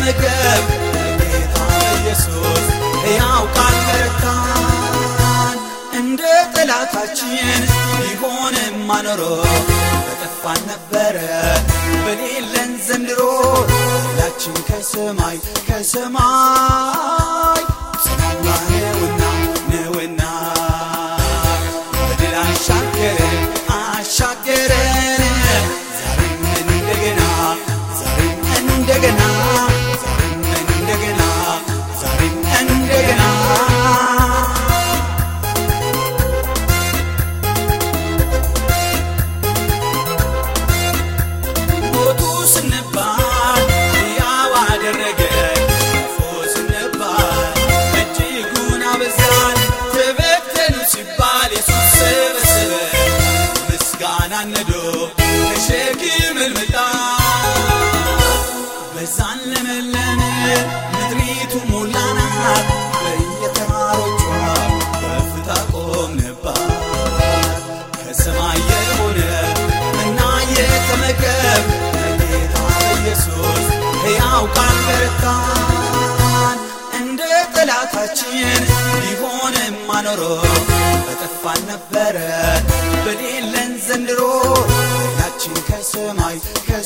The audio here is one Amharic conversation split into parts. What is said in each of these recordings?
የተመገብ ጌታ ኢየሱስ ሕያው ቃል በረታን እንደ ጠላታችን ቢሆንም አኖሮ በጠፋን ነበረ በሌለን ዘንድሮ ላችን ከሰማይ ከሰማይ ጽናዋ ነውና ነውና በድል አሻገረን አሻገረን ዛሬም እንደገና ዛሬም እንደገና ዛሬም እንደገና ዛሬም እንደገና ሞቱ ስንባል ሕያው አደረገ ክፉ ስንባል እጅጉን አበዛን ተበተኑ ሲባል የሱስ ሰበሰበ ምስጋና ነዶ ተሸክምን መጣ በዛን ለመለመ ምድሪቱ ሞላናት በየተራሮቿ ከፍታ ቆምንባት ከሰማይ የሆነ እና የተመገብ ጌታ ኢየሱስ ሕያው ቃል በረታን እንደ ጠላታችን ቢሆንም አኖሮ በጠፋን ነበረ በሌለን ዘንድሮ ኃይላችን ከሰማይ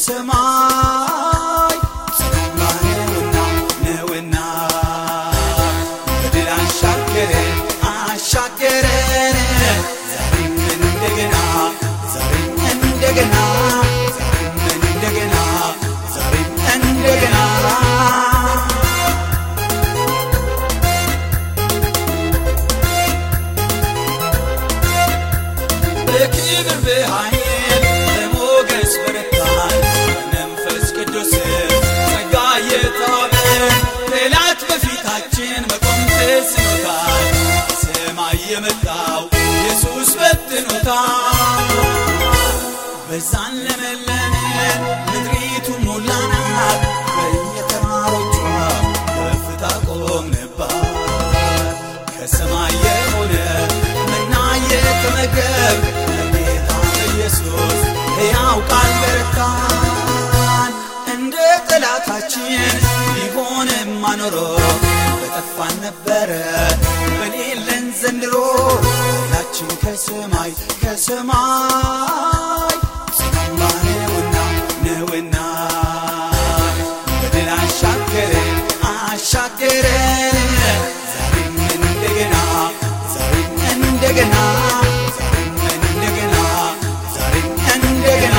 ከሰማይ ጽናዋ ነውና ነውና በድል አሻገረን አሻገረን ዛሬም እንደገና ዛሬም እንደገና ዛሬም እንደገና ዛሬም እንደገና በክብር በኃይል በሞገስ በረታን በመንፈስ ቅዱስ ጸጋ የተዋበን ጠላት በፊታችን መቆም ተስኖታል ከሰማይ የመጣው ኢየሱስ በትኖታል በዛን ለመለመን ምድሪቱ ሞላናት በየተራሮቿ ከፍታ ቆምንባት ከሰማይ የሆነ መና የተመገብ ጌታ ኢየሱስ ሕያው ቃል በረታን እንደ ጠላታችን ቢሆንም አኖሮ በጠፋን ነበረ በሌለን ዘንድሮ ኃይላችን ከሰማይ ከሰማይ ጽናዋ ነውና ነውና በድል አሻገረን አሻገረን ዛሬም እንደገና ዛሬም እንደገና ዛሬም እንደገና ዛሬም እንደገና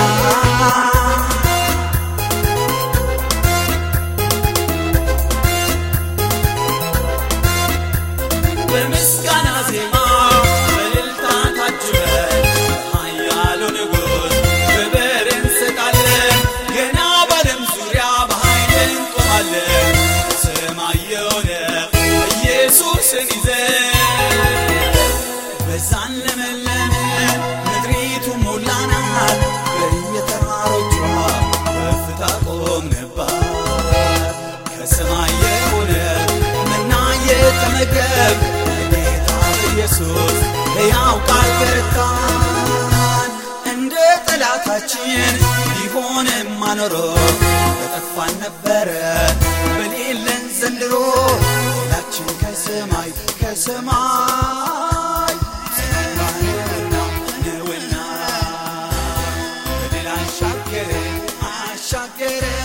በምስጋና ዜማ በእልልታ ታጅበን ኃያሉ ንጉሥ ክብር እንሰጣለን። ገና በዓለም ዙሪያ በኃይል እንቆማለን። ሰማይ የሆነ ኢየሱስን ይዘን በዛን ለመለመ ምድሪቱ ሞላናት በየተራሮቿ ከፍታ ቆምንባት ከሰማይ የሆነ መና የተመገብ ጌታ ኢየሱስ ሕያው ቃል በረታን እንደ ጠላታችን ቢሆንም አኖሮ በጠፋን ነበረ በሌለን ዘንድሮ ኃይላችን ከሰማይ ከሰማይ ጽናዋ ነውና ነውና በድል አሻገረን አሻገረን